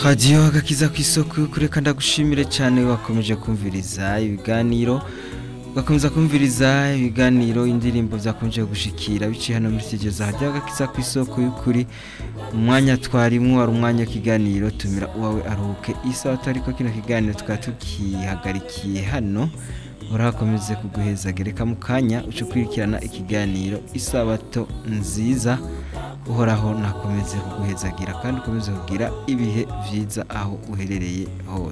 radiyo agakiza ku isoko y'ukuri kandi ndagushimire cyane wakomeje kumviriza ibiganiro ugakomeza kumviriza ibiganiro indirimbo byakomeje gushikira biciye hano muri studio za radiyo agakiza ku isoko y'ukuri umwanya twarimwo ari umwanya w'ikiganiro tumira uwawe aruhuke isaha atari ko kino kiganiro tukaba tukihagarikiye hano urakomeze kuguheza gereka mu kanya uce ukurikirana ikiganiro isabato nziza uhoraho nakomeze kuguhezagira kandi ukomeze kugira ibihe byiza aho uherereye hose